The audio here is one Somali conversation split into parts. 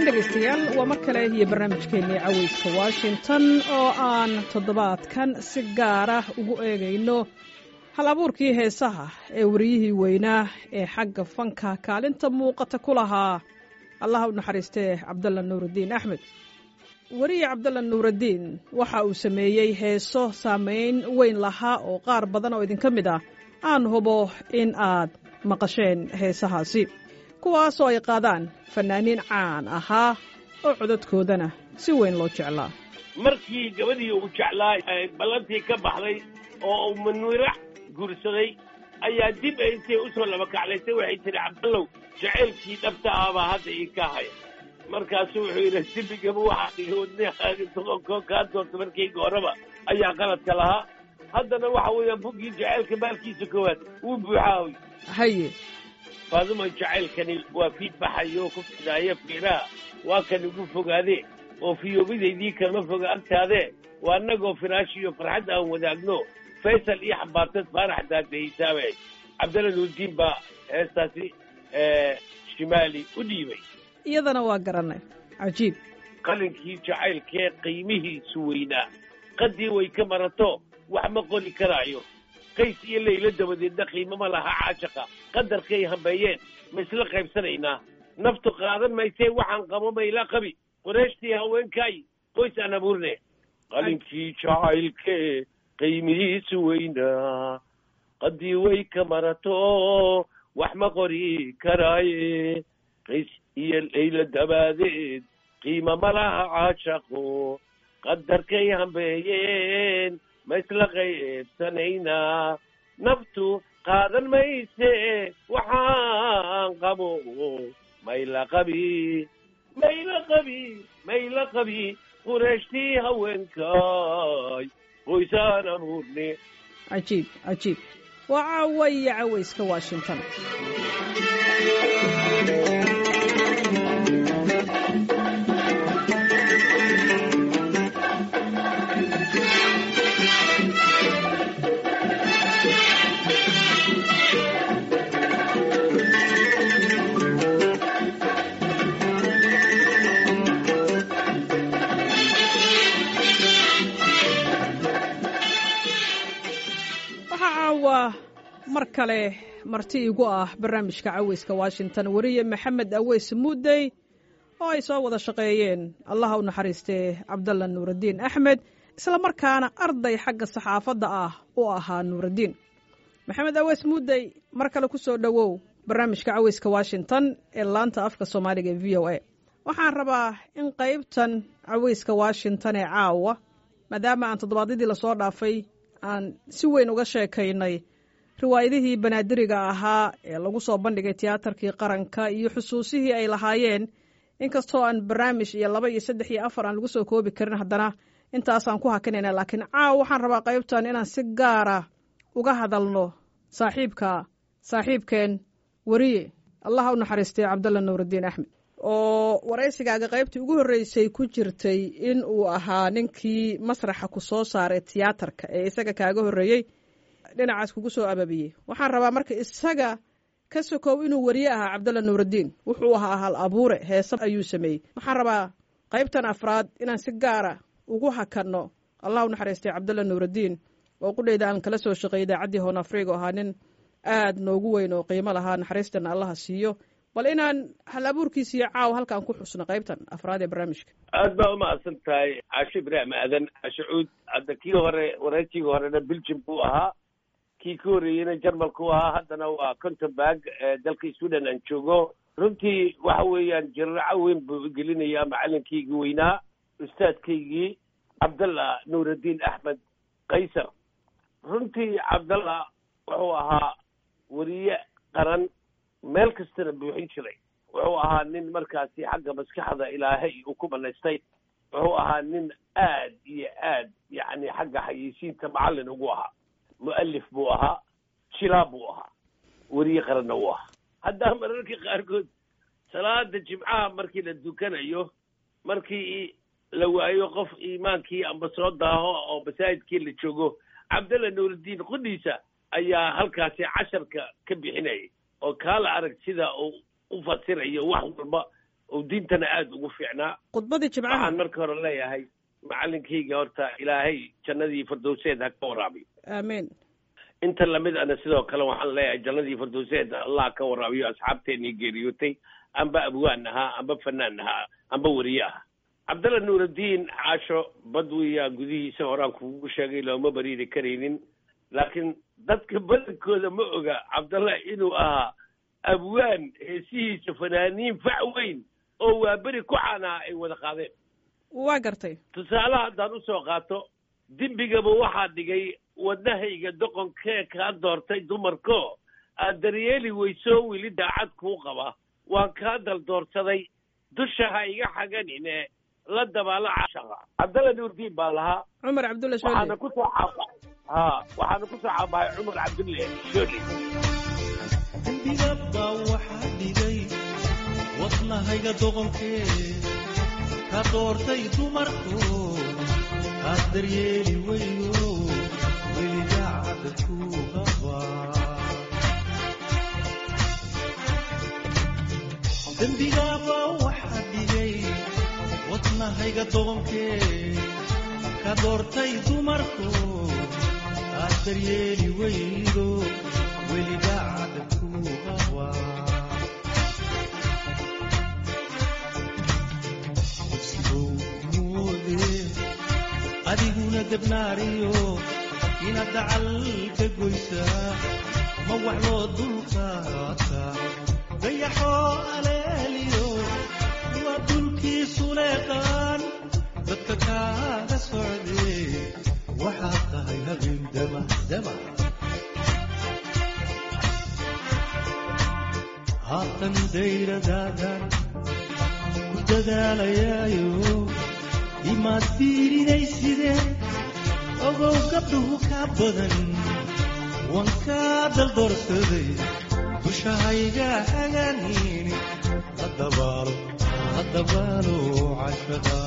dhegaystayaal waa mar kale iyo barnaamijkeennii caweyska washington oo aan toddobaadkan si gaara ugu eegayno hal abuurkii heesaha ee wariyihii weynaa ee xagga fanka kaalinta muuqata ku lahaa allaha u naxariistee cabdalla nuuraddiin axmed weriye cabdalla nuuraddiin waxa uu sameeyey heeso saamayn weyn lahaa oo qaar badan oo idinka mid ah aan hubo in aad maqasheen heesahaasi kuwaasoo ay qaadaan fannaaniin caan ahaa oo codadkoodana si weyn loo jeclaa markii gabadhii uu jeclaa ballantii ka baxday oo uu manuirac guursaday ayaa dib ay intay u soo laba kaclaysay waxay tidhi cabdallow jacaylkii dhabta ahbaa hadda ii ka haya markaasu wuxuu yidhi dibigaba waxaa kaa doorta markayga horeba ayaa qaladka lahaa haddana waxa weeyaan buggii jacaylka maalkiisa koowaad wuu buuxaahoy haye faaduma jacaylkani waa fiid baxayo ku fidaaya fiiraha waa kan igu fogaadee oo fiyoobidaydii kama foga agtaadee waa annagoo firaashi iyo farxad aan wadaagno faysal iyo xambaartad faarax daadahaysaabay cabdalla nuurdiin baa heestaasi shimaali u dhiibay iyadana waa garannay cajiib qalinkii jacaylkee qiimihiisu weynaa qaddii way ka marato wax ma qori karaayo qays iyo laylo dabadeedna qiimo ma laha caashaqa qadarkay hambeeyeen ma isla qaybsanaynaa naftu qaadan maysee waxaan qabo mayla qabi qureeshtii haweenkaay qoys aan abuurne qalinkii jacaylkee qiimihiisu weynaa qaddii way ka marato wax ma qori karaaye qays iyo laylo dabaadeed qiimo ma laha caashaqo qadarkay hambeeyeen ma isla qaybsanaynaa naftu qaadan mayse waxaan qabo mayla qabi mayla qabi mayla qabi qureeshtii haweenkaay qoysaan abuurne cajiib cajiib waa caawa iyo cawayska washington waa mar kale marti igu ah barnaamijka caweyska washington weriye maxamed aweys muudey oo ay soo wada shaqeeyeen allaha u naxariistee cabdalla nuuraddiin axmed isla markaana arday xagga saxaafadda ah u ahaa nuuraddiin maxamed aweys muudey mar kale ku soo dhowow barnaamijka caweyska washington ee laanta afka soomaaliga ee v o a waxaan rabaa in qaybtan caweyska washington ee caawa maadaama aan toddobaadyadii lasoo dhaafay aan si weyn uga sheekaynay riwaayadihii banaadiriga ahaa ee lagu soo bandhigay tiyaatarkii qaranka iyo xusuusihii ay lahaayeen inkastoo aan barnaamij iyo laba iyo saddex iyo afar aan lagu soo koobi karin haddana intaasaan ku hakinayna laakiin caaw waxaan rabaa qaybtan inaan si gaara uga hadalno saaxiibka saaxiibkeen weriye allaha u naxariistay cabdalla nuuraddiin axmed oo waraysigaaga qaybtii ugu horreysay ku jirtay in uu ahaa ninkii masraxa ku soo saaray tiyaatarka ee isaga kaaga horreeyey dhinacaas kugu soo ababiyey waxaan rabaa marka isaga ka sokow inuu weriye ahaa cabdalla nuuraddiin wuxuu ahaa hal abuure heese ayuu sameeyey waxaan rabaa qaybtan afraad inaan si gaara ugu hakanno allah u naxariistay cabdalla nuuraddiin oo qudheyda aan kala soo shaqeeyay idaacaddii hoon afriga oo ahaa nin aad noogu weyn oo qiimo lahaa naxariistana allaha siiyo bal inaan hal abuurkiisa iyo caaw halkaan ku xusno qaybtan afraad ee barnaamijka aad baa umahadsan tahay caasho ibraahim aadan cashucuud hadda kii hore wareejigii horena belgium buu ahaa kii ka horreeyeyna jarmalku ahaa haddana waa contenburg dalka sweden aan joogo runtii waxa weeyaan jiraaco weyn buu gelinayaa macalinkaygii weynaa ustaadkaygii cabdallah nuuraddiin axmed kaysar runtii cabdallah wuxuu ahaa weriye qaran meel kastana buuxin jiray wuxuu ahaa nin markaasi xagga maskaxda ilaahay uu ku banaystay wuxuu ahaa nin aad iyo aad yacni xagga xayeysiinta macallin ugu ahaa mu'alif buu ahaa jilaa buu ahaa weriye qaranna uu ahaa haddaa mararka qaarkood salaada jimcaha markii la dukanayo markii la waayo qof iimaankii amba soo daaho oo masaajidkii la joogo cabdalla nuuraddiin qudhiisa ayaa halkaasi casharka ka bixinayay oo kaala arag sida uu u fasirayo wax walba oo diintana aada ugu fiicnaa khudbadii jimcaha waxaan marka hore leeyahay macalinkayga horta ilaahay jannadii firdowseed ha ka waraabiyo aamiin inta lamid ana sidoo kale waxaan leeyahay jannadii firdowseed allah ka waraabiyo asxaabteenii geeriyootay amba abwaan ahaa amba fanaan ahaa amba weriye ah cabdalla nuuraddiin caasho badwiya gudihiisa horaan kugu sheegay looma bariiri karaynin laakiin dadka badankooda ma oga cabdalla inuu ahaa abwaan heesihiisa fanaaniin fac weyn oo waa beri ku caanaha ay wada qaadeen waa gartay tusaalaha haddaan usoo qaato dembigaba waxaa dhigay wadnahayga doqonkee kaa doortay dumarko aad daryeeli weysoo weli daacad kuu qaba waan kaa daldoorsaday dusha ha iga xaganine la dabaala cashaqa cabdalla nuurdiin baa lahaa cumar cabdulla waxaana shoole kusoo caba ha waxaana kusoo cabahay cumar cabdulle shoole dembigaba waxaa dhigay wadnahayga doqonkee ka doortay dumarku aad daryeeli weyno weliga cadku qaba dembigaba waxaa dhigay wadnahayga doqonkee ka doortay dumarku aad daryeeli weydo weliga cadku qaba sigow moode adiguna debnaariyo inaad dacal ka goysaa ma wax loo dulqaata dayaxoo aleeliyo waa dulkiisu leeqaan dadka kaaga socdee waxaad tahay habeen damadama haatan dayradaadan ku dadaalayaayo imaad fiirinaysidee ogow gabdhuhu kaa badan waan kaa daldoorsaday dushahayga hagaaniin la dabaalo la dabaalo cashaqa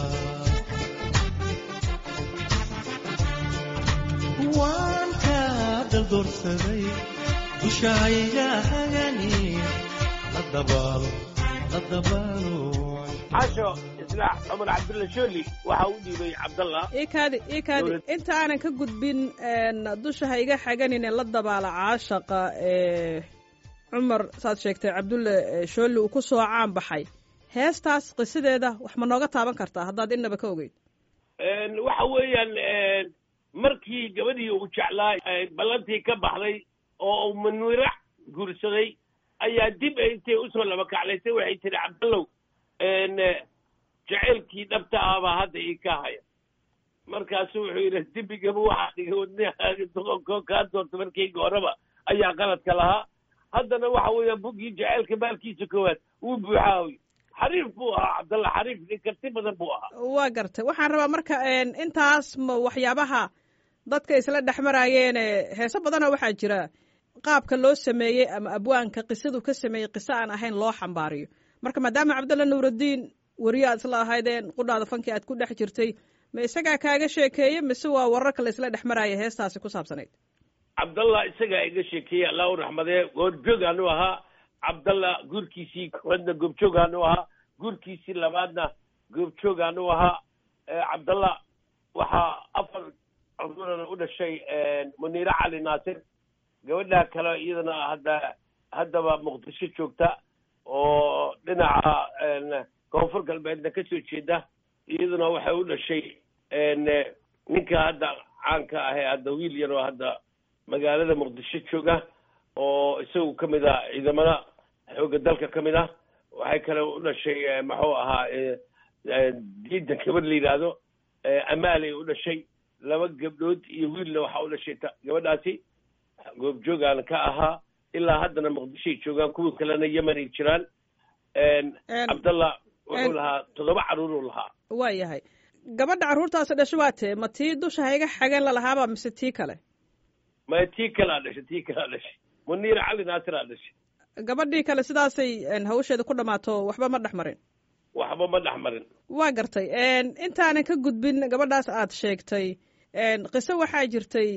waan kaa daldoorsaday dushahayga hagaaniin la dabaalo la dabaalo casho isla cumar cabdulle shooli waxa u dhiibay cabdalla ii kaadi ii kaadi Dowlad- inta aanan ka gudbin een, dusha ha iga xaganine la dabaala caashaqa ee cumar saad sheegtay cabdulle ee, shoolli uu ku soo caan baxay heestaas qisadeeda wax ma nooga taaban kartaa haddaad innaba ka ogeyd waxa weeyaan markii gabadhii uu jeclaa ballantii ka baxday oo uu munwirac guursaday ayaa dib ay intay usoo laba kaclaysay waxay tihi cabdallow jaceylkii dhabta ahbaa hadda ii ka haya markaasu wuxuu yidhi dembigaba waxaa dhigay wadnahaaga doqonkoo kaa doorta markayga horeba ayaa qaladka lahaa haddana waxa weeyaan buggii jaceylka maalkiisa koowaad wuu buuxaawy xariif buu ahaa cabdalla xariif nin karti badan buu ahaa waa gartay waxaan rabaa marka intaas ma waxyaabaha dadka isla dhex maraayeene heeso badana waxaa jira qaabka loo sameeyey ama abwaanka qisadu ka sameeyey qiso aan ahayn loo xambaariyo marka maadaama cabdalla nuuraddiin weriye aad isla ahaydeen qudhaada fankii aad ku dhex jirtay ma isagaa kaaga sheekeeye mise waa wararka la isla dhex maraaya heestaasi ku saabsanayd cabdallah isagaa iga sheekeeyey allah u raxmadee goorjoogaanu ahaa cabdallah guurkiisii koowaadna goobjoogaanu ahaa guurkiisii labaadna goobjoogaanu ahaa cabdallah waxaa afar cudurana u dhashay muniire cali naasir gabadha kale iyadana hadda haddaba muqdisho joogta oo dhinaca koonfur galbeedna ka soo jeeda iyaduna waxay u dhashay ninka hadda caanka ahee hadda wiil yar oo hadda magaalada muqdisho jooga oo isagu ka mid ah ciidamada xoogga dalka ka mid ah waxay kale u dhashay muxuu ahaa diida gabadh la yidhaahdo amaalay u dhashay laba gabdhood iyo wiilna waxaa u dhashay gabadhaasi goobjoogaan ka ahaa ilaa haddana muqdishoay joogaan kuwa kalena yemen ay jiraan cabdallah wuxuu lahaa toddoba carruuruu lahaa waa yahay gabadha carruurtaasi dhasho waa tee ma tii dusha hayga xageen lalahaaba mise tii kale maya tii kalea dhashay tii kalea dhashay muniir cali naasiraa dhashay gabadhii kale sidaasay hawsheeda ku dhammaato waxba ma dhex marin waxba ma dhex marin waa gartay intaanan ka gudbin gabadhaas aad sheegtay qiso waxaa jirtay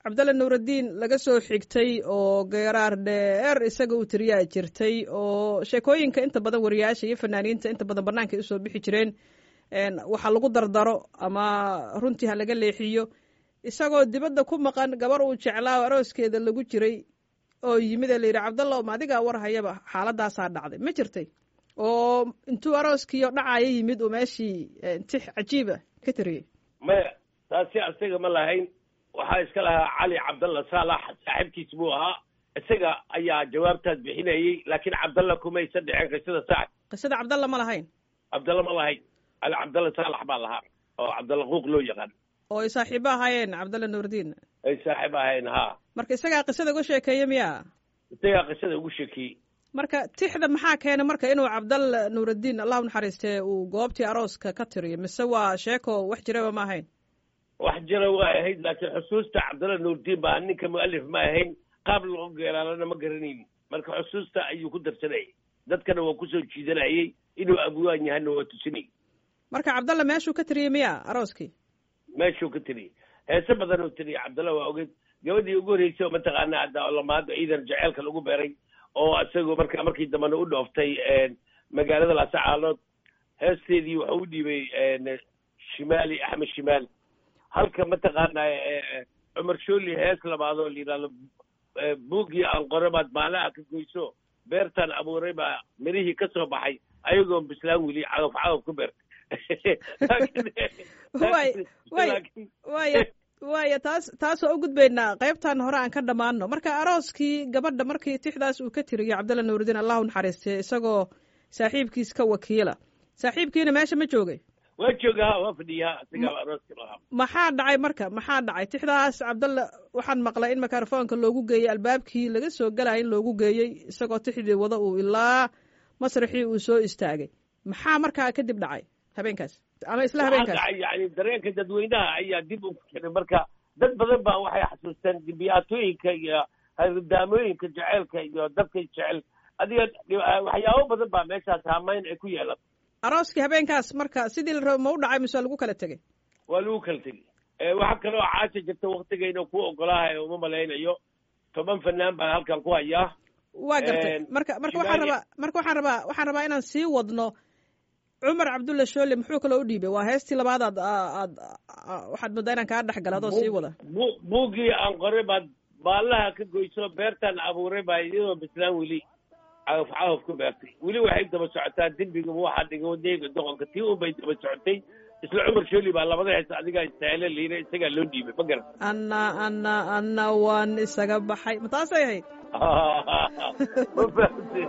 cabdalle nuuraddiin laga soo xigtay oo geeraar dheer isaga uu tiriyaa jirtay oo sheekooyinka inta badan wariyaasha iyo fanaaniinta inta badan banaanka ay usoo bixi jireen waxa lagu dardaro ama runtii ha laga leexiyo isagoo dibadda ku maqan gabar uu jeclaa arooskeeda lagu jiray oo yimid ee layidhi cabdalla ma adigaa war hayaba xaaladaasaa dhacday ma jirtay oo intuu arooskiio dhacaya yimid uu meeshii tix cajiiba ka tiriyey maya taasi isaga ma lahayn waxaa iska lahaa cali cabdalla saalax saaxiibkiis buu ahaa isaga ayaa jawaabtaas bixinayey laakiin cabdalla kumaysa dhicin qisada saaxib qisada cabdalla ma lahayn cabdalla ma lahayn cali cabdalla saalax baa lahaa oo cabdalla quuq loo yaqaan oo ay saaxiibo ahaayeen cabdalla nuurdiin ay saaxiib ahayn haa marka isagaa qisada uga sheekeeye miya isagaa qisada ugu sheekiyey marka tixda maxaa keenay marka inuu cabdalla nuuraddiin allah u naxariistee uu goobtii arooska ka tiriyo mise waa sheeko wax jiraba ma ahayn wax jira waa ahayd laakiin xusuusta cabdalla nuurdiin baa ninka mu'alif ma ahayn qaab loo geeraalana ma garanayn marka xusuusta ayuu ku darsanayay dadkana waa kusoo jiidanayay inuu abwaan yahana waa tusinay marka cabdalla meeshuu ka tiriyey miya arooskii meeshuu ka tiriyey heese badan uu tiriyey cabdalla waa ogeyd gabadhii ugu horreysay oo mataqaana hadda lamaado ciidan jaceylka lagu beeray oo isagoo marka markii dambena u dhooftay magaalada laasacaalood heesteedii wuxuu u dhiibay shimaali axmed shimaali halka mataqaana cumar shooli hees labaad oo la yidhahdo buuggii aan qore baad maalaha ka goyso beertaan abuuray baa mirihii ka soo baxay ayagoon bislaan weli cagaf cagaf ku beertay way way waya waaya taas taas waa u gudbaynaa qaybtan hore aan ka dhammaano marka arooskii gabadha markii tixdaas uu ka tiriyo cabdalla nuurudiin allahu naxariistay isagoo saaxiibkiis ka wakiila saaxiibkiina meesha ma joogay waa jooga waa fadhiyaa isagaa arooska lahaa maxaa dhacay marka maxaa dhacay tixdaas cabdalla waxaan maqlay in mikrofoonka loogu geeyey albaabkii laga soo galaya in loogu geeyey isagoo tixdii wada uu ilaa masraxii uu soo istaagay maxaa markaa kadib dhacay habeenkaas ama isla habeenkaas yani dareenka dadweynaha ayaa dib u fikiray marka dad badan baa waxay xasuusteen dibiyaatooyinka iyo hardaamooyinka jeceylka iyo dadka jecel adiga waxyaabo badan baa meeshaas haamayn ay ku yeelan arooskii habeenkaas marka sidii la rabo ma u dhacay mise lagu kala tegey waa lagu kala tegey waxaa kaloo caasha jirta waktigayna ku ogolaaha uma malaynayo toban fanaan baan halkan ku hayaa waa gartay marka marka waxaan rabaa marka waxaan rabaa waxaan rabaa inaan sii wadno cumar cabdulla shoole muxuu kaloo u dhiibay waa heestii labaadaad aad waxaad moodaa inaan kaa dhex gala adoo sii wada buuggii aan qoray baad baallaha ka goyso beertaan abuuray baa iyadoo bislaan weli cagaf cagaf ku beertay weli waxay daba socotaa dembiga waxaa dhigo deega doqonka tii un bay daba socotay isla cumar shooli baa labada hees adigaa istaahile liira isagaa loo dhiibay ma garan anna anna anna waan isaga baxay ma taasay ahayd ma fahamtay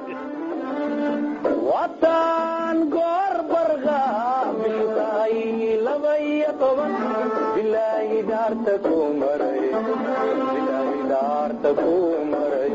wataan goor barqa biltahay laba iyo toban bilaahi dhaarta ku maray bilaahi dhaarta ku maray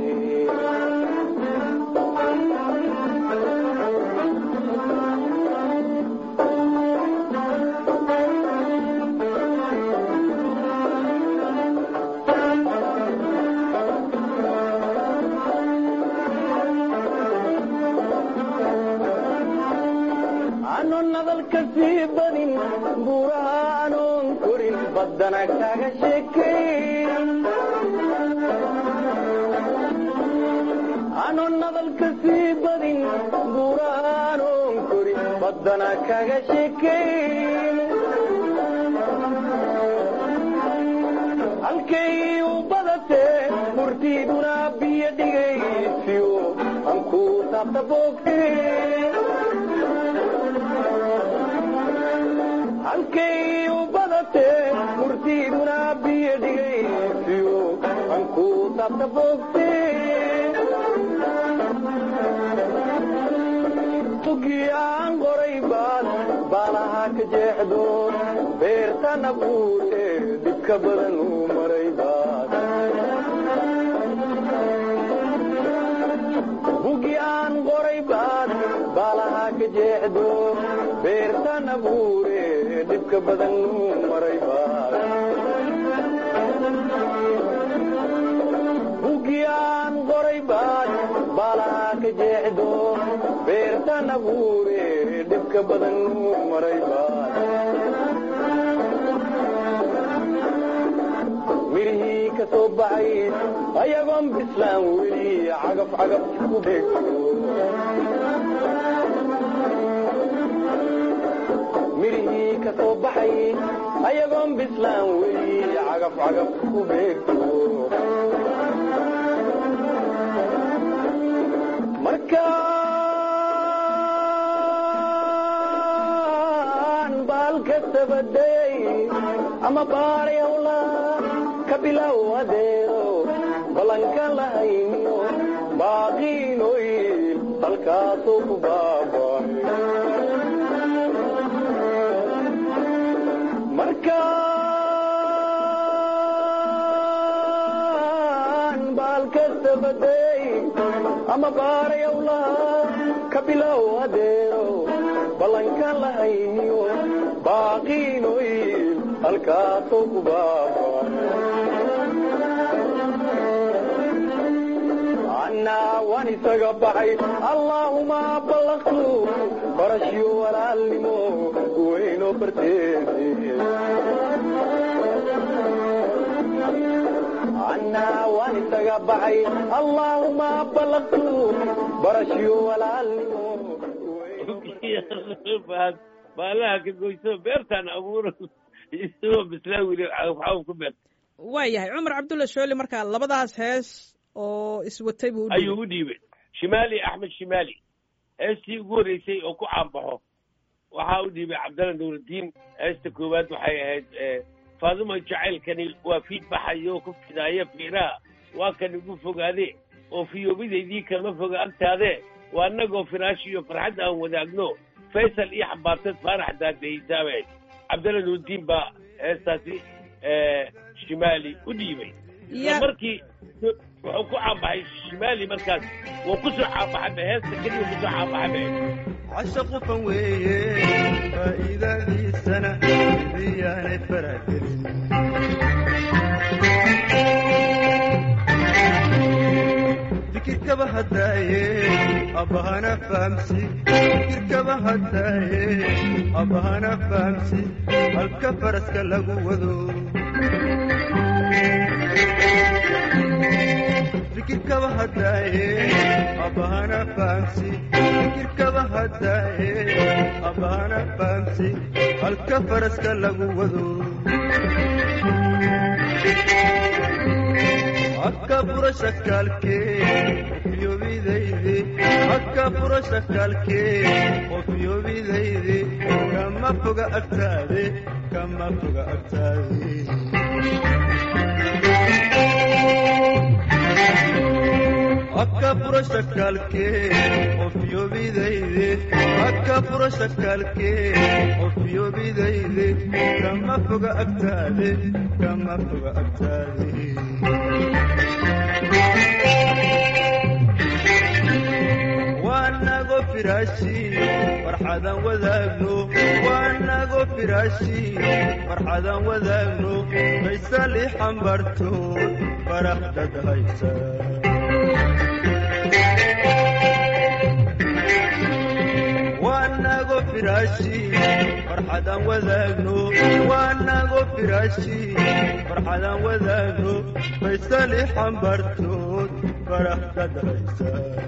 anon nadalka sii badin buuraha anoon korin baddana kaga sheekay anon nadalka sii badin buuraha anoon korin baddana kaga sheekay halkay u badatee murtiiduna biyo dhigaysiyo anku taabta boogtay halkay u badatee murtiiduna biyo dhigaysiyo anku taabta boogtee tugii aan qoray baad baalaha ka jeexdo beertana buute dhibka badan u maray baad bugi aan qoray baad baalaha ka jeexdo beertana buure dhibka badan u maray baad bugi aan qoray baad baalaha ka jeexdo beertana buure dhibka badan u maray baad mirihii ka ka soo baxay ayagoon bislaan weli cagaf cagaf ku beegto midhihii ka soo baxay ayagoon bislaan weli cagaf cagaf ku beegto markaan baalka sabadayay ama baarayawla ka bilow adeero ballanka lahayniyo baaqiinoyl halkaasoo ku baabay markaan baalka sabadayay ama baarayawla ka bilow adeero ballanka lahayniyo baaqiinoyl halkaasoo ku baabay annaa waan isaga baxay allaahuma ballaqtu barashyo walaalnimo weyno barteede annaa waan isaga baxay allaahuma ballaqtu barashyo walaalnimo baalaha ka goyso beertaan abuuro isagoo bislaan weli cagafcagaf ku beerta waa yahay cumar cabdulla shooli markaa labadaas hees oo iswatay buu u ayuu u dhiibay shimaali axmed shimaali heestii ugu horreysay oo ku caanbaxo waxaa u dhiibay cabdalla nuuraddiin heesta koowaad waxay ahayd faaduma jacaylkani waa fiid baxayo ku fidaaya fiiraha waa kan igu fogaade oo fiyoobidaydii kama foga agtaade waa annagoo firaash iyo farxad aan wadaagno faysal iyo xambaartad faarax daadahaysaabay cabdalla nuuraddiin baa heestaasi shimaali u dhiibay markii wuxuu ku caanbaxay shimaali markaas wuu ku soo caanbaxayba heesta keliya ku soo caanbaxayba cashaqu fan weeye faa'iidadiisana iyaanay faragelin fikirkaba haddaaye abbahana fahamsi fikirkaba haddaaye abbahana fahamsi halka faraska lagu wado fikirkaba haddaaye abbahana fahamsi fikirkaba haddaaye abbahana fahamsi halka faraska lagu wado akka fura shakaalkee ofiyobidayde akka fura shakaalkee ofiyobidayde kama foga agtaade kama foga agtaade akka fura shakaalkee ofiyobidayde akka fura shakaalkee ofiyobidayde kama foga agtaade kama foga agtaade waanago firaashi farxadan wadaagno waanago firaashi farxadan wadaagno faysal i xambartood faraxdad haysa waanago firaashi farxadan wadaagno waanago firaashi farxadan wadaagno faysal i xambartood faraxdad haysa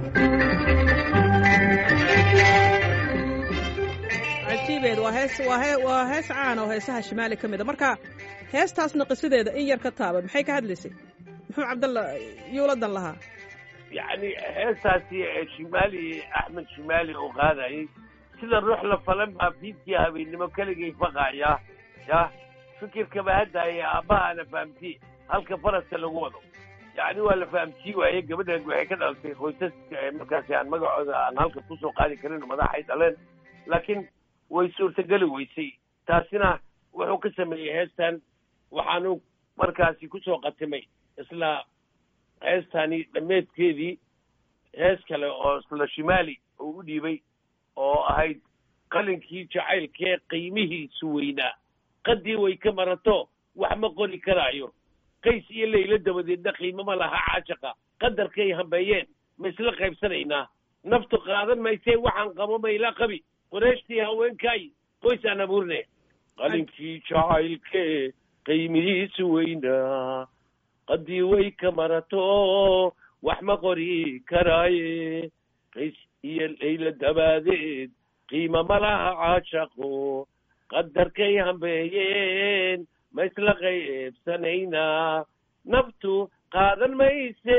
cajiibeed waa hees waa he waa hees caan oo heesaha shimaali ka mid a marka heestaasna qisadeeda in yar ka taaba maxay ka hadlaysay muxuu cabdalla yuuladan lahaa yacni heestaasi shimaali axmed shimaali oo qaadayay sida ruux la falan baa fiidkii habeennimo keligay faqaaya yah fikirkaba haddaaya aabbahaana fahamti halka faraska lagu wado yacni waa la fahamtii waaye gabadhan waxay ka dhalatay qoysaska markaasi aan magacooda aan halka kusoo qaadi karin madaxay dhaleen laakiin way suurtageli weysay taasina wuxuu ka sameeyey heestan waxaanu markaasi kusoo qatimay isla heestani dhammeedkeedii hees kale oo isla shimaali uu u dhiibay oo ahayd qalinkii jacaylkee qiimihiisu weynaa qaddii way ka marato wax ma qori karaayo qays iyo laylo dabadeedna qiimo ma laha caashaqa qadarkay hambeeyeen ma isla qaybsanaynaa naftu qaadan maysee waxaan qabo mayla qabi qureeshtii haweenkaay qoys aan abuurne qalinkii jacaylkee qiimihiisu weynaa qaddii way ka marato wax ma qori karaaye qays iyo layla dabaadeed qiimo ma laha caashaqo qadarkay hambeeyeen ma isla qaybsanaynaa naftu qaadan mayse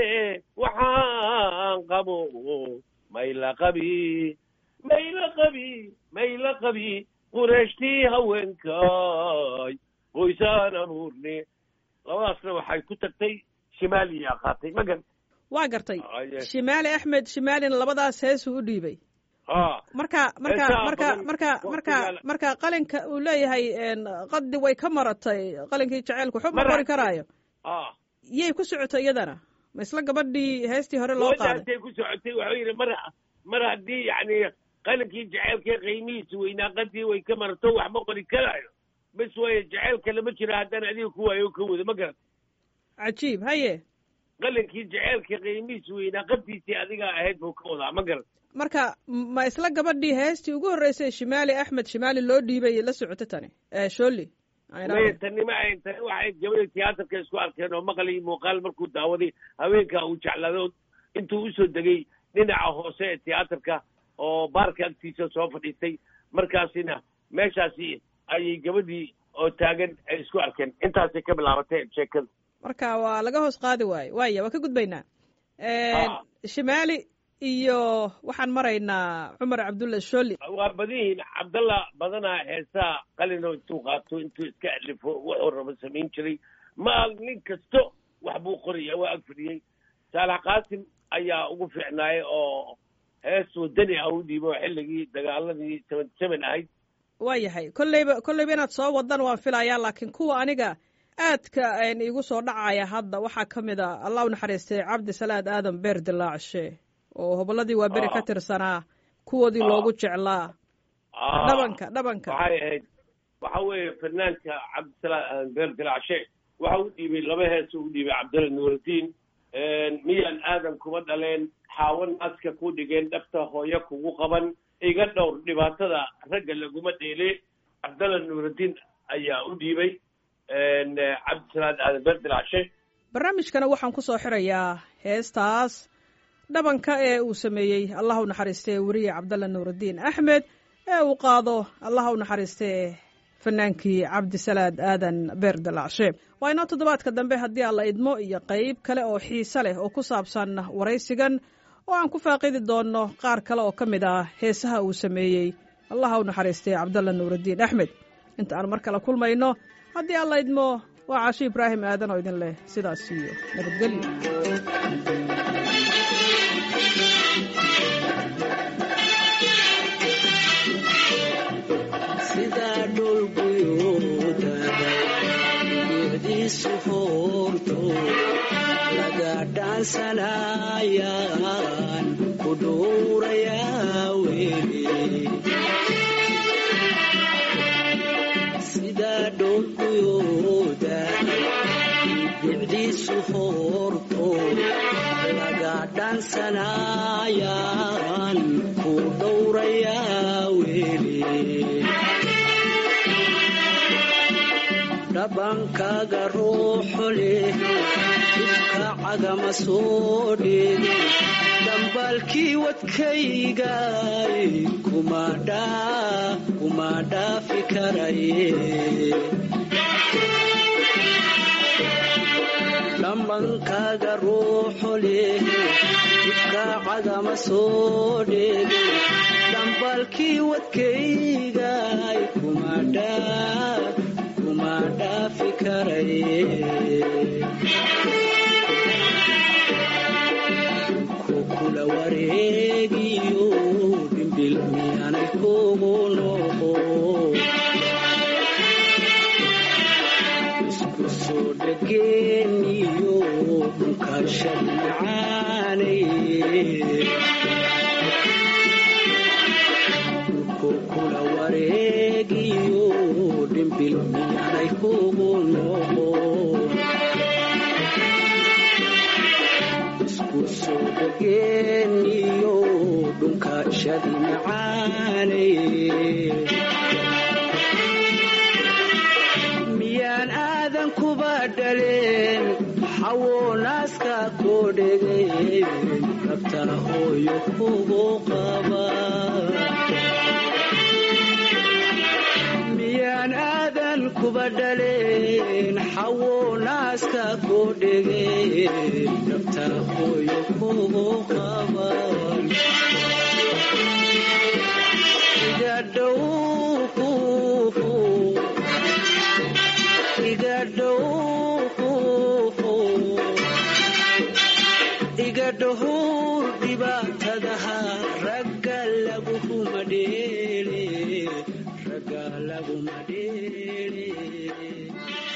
waxaan qabo mayla qabi mayla qabi mayla qabi qureeshtii haweenkay qoysaan abuurne labadaasna waxay ku tagtay shimaaliya qaatay magan waa gartay Aye. shimaali axmed shimaalina labadaas heesuu u dhiibay ha marka marka Heesaha marka badan marka marka waqtigaala- marka qalinka uu leeyahay een, qadi way ka maratay qalinkii jaceylku xub ma Mara- qori karaayo ha yay ku socotay iyadana ma isla gabadhii heestii hore loo qaaday gabadhaasay ku socotay waxuu yidhi mar mar haddii yacni qalinkii jaceylka qiimihiisa weynaa qadii way ka marto wax ma qori karaayo bes waaye jaceylka lama jira haddaan adiga ku waayo ka wado ma garan cajiib haye qalinkii jaceylka qiimihiisa weynaa qadiisii adiga ahayd buu ka wadaa ma garan marka ma isla gabadhii heestii ugu horreysay shimaali axmed shimaali loo dhiibay la socoto tani ee shooli aan idhaahdo. maya tani ma ahayn tani waxay gabadha tiyaatarka isku arkeen oo maqal iyo muuqaal markuu daawaday haweenka uu jeclado intuu usoo degay dhinaca hoose ee tiyaatarka oo baarka agtiisa soo fadhiistay markaasina meeshaasi ayay gabadhii oo taagan ay isku arkeen intaasay ka bilaabatay sheekada marka waa laga hoos qaadi waayo waaya waa ka gudbaynaa Ah. shimaali iyo waxaan maraynaa cumar cabdulla shooli waa badan yihiin cabdalla badanaa heesaa qalino intuu qaato intuu iska alifo wuxuu rabo samayn jiray ma nin kasto wax buu qoraya waa ag fadhiyey saalax qaasim ayaa ugu fiicnaayay oo hees wadani ah u dhiibo xilligii dagaaladii seven seven ahayd waa yahay kolleyba kolleyba inaad soo wadan waan filayaa laakiin kuwa aniga aadka een iigu soo dhacaya hadda waxaa ka mid a allah u naxariistay cabdi salaad aadan beer dilaacshe oo hobolladii waa beri ka Ah. tirsanaa kuwoodii Ah. loogu jeclaa Ah, dhabanka dhabanka waxay ahayd waxa weeye fanaanka cabdisalaam beer dilaacshe waxa u dhiibay laba hees u dhiibay cabdalla nuurudiin miyaan aadan kuma dhaleen xaawan aska ku dhigeen dhabta hooyo kugu qaban iga dhowr dhibaatada ragga laguma dheele cabdalla nuurudiin ayaa u dhiibay cabdisalaam aadan beer dilaacshe barnaamijkana waxaan ku soo xirayaa heestaas dhabanka ee uu sameeyey allah u naxariistee weriye cabdalla nuurudiin axmed ee uu qaado allah u naxariistee fanaankii cabdisalaad aadan beer dalacshe waa inoo toddobaadka dambe haddii alla idmo iyo qayb kale oo xiise leh oo ku saabsan waraysigan oo aan ku faaqidi doonno qaar kale oo ka mid ah heesaha uu sameeyey allah u naxariistee cabdalla nuurudiin axmed inta aan mar kale kulmayno haddii alla idmo waa caashi ibraahim aadan oo idin leh sidaas iyo nabadgelyo sidaa dhulguyooda geediisu hoorto laga dhaansanayaan ku dhuurayaa weli sidaa dhulguyooda geediisu hoorto laga dhaansanayaan ku dhowrayaa weli dhabankaaga ruuxu leh ifka cagama soo dheeg dambaalkii wadkaygay kuma dhaa kuma dhaafi karaye dhambankaaga ruuxu leh ifka cagama soo dheeg dambaalkii wadkaygay kuma dhaa kuma dhaafi karaye kukula wareegiyo dhimbil miyaanay kugu noqo isku soo dhageeniyo dhunkaashan macaanay kukula wareegiyo dhimbil miyaanay kugu noqo isku soo dhageeniyo dhunkaashadi macaanay miyaan aadan kuba dhaleen xawa kugu qaba miyaan aadan kuba dhaleen xawo naaska ku dhigeen nafta hooyo kugu qaban iga dhow iga dhow iga dhahow dhibaatadaha ragga laguma dheele ragga laguma dheele